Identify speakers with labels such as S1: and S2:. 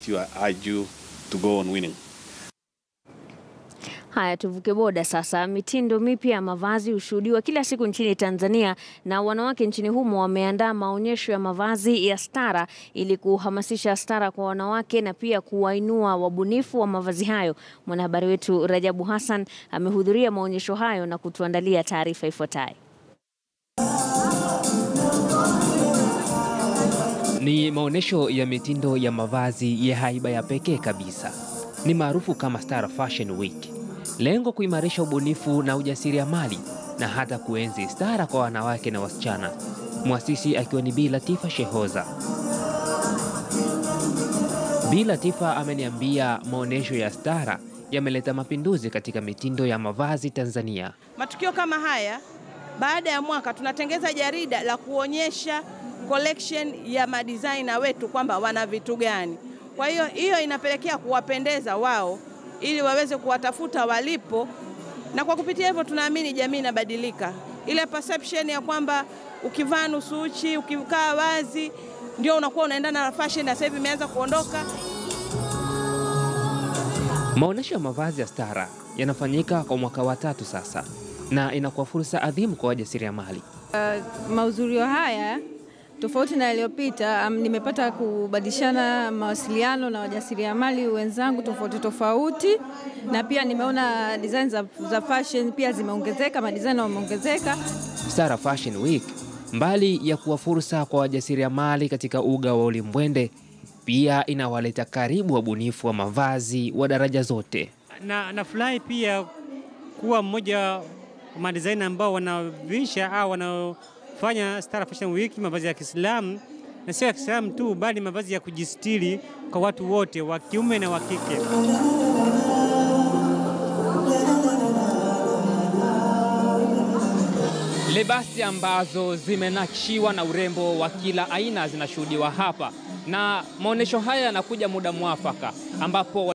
S1: you, I urge you to go on winning.
S2: Haya, tuvuke boda sasa. Mitindo mipya ya mavazi hushuhudiwa kila siku nchini Tanzania, na wanawake nchini humo wameandaa maonyesho ya mavazi ya stara ili kuhamasisha stara kwa wanawake na pia kuwainua wabunifu wa mavazi hayo. Mwanahabari wetu Rajabu Hassan amehudhuria maonyesho hayo na kutuandalia taarifa ifuatayo.
S3: Ni maonyesho ya mitindo ya mavazi ya haiba ya pekee kabisa, ni maarufu kama Star Fashion Week. Lengo kuimarisha ubunifu na ujasiriamali na hata kuenzi stara kwa wanawake na wasichana, mwasisi akiwa ni Bi Latifa Shehoza. Bi Latifa ameniambia maonyesho ya stara yameleta mapinduzi katika mitindo ya mavazi Tanzania.
S4: Matukio kama haya, baada ya mwaka tunatengeza jarida la kuonyesha collection ya madesigner wetu kwamba wana vitu gani. Kwa hiyo hiyo inapelekea kuwapendeza wao ili waweze kuwatafuta walipo, na kwa kupitia hivyo tunaamini jamii inabadilika. Ile perception ya kwamba ukivaa nusu uchi, ukikaa wazi ndio unakuwa unaendana na fashion, na sasa hivi imeanza kuondoka.
S3: Maonyesho ya mavazi ya stara yanafanyika kwa mwaka wa tatu sasa na inakuwa fursa adhimu kwa wajasiriamali.
S5: Mahudhurio haya tofauti na yaliyopita, um, nimepata kubadilishana mawasiliano na wajasiriamali wenzangu tofauti tofauti, na pia nimeona design za, za fashion pia zimeongezeka, madizaina wameongezeka.
S3: Stara Fashion Week mbali ya kuwa fursa kwa wajasiriamali katika uga wa ulimbwende, pia inawaleta karibu wabunifu wa mavazi wa daraja zote.
S6: na nafurahi pia kuwa mmoja wa madizaina ambao wanavisha au wanaofanya Star Fashion Week mavazi ya Kiislamu, na sio ya Kiislamu tu, bali mavazi ya kujistiri kwa watu wote wa kiume na wa kike.
S3: Lebasi ambazo zimenakshiwa na urembo wa kila aina zinashuhudiwa hapa, na maonyesho haya yanakuja muda mwafaka ambapo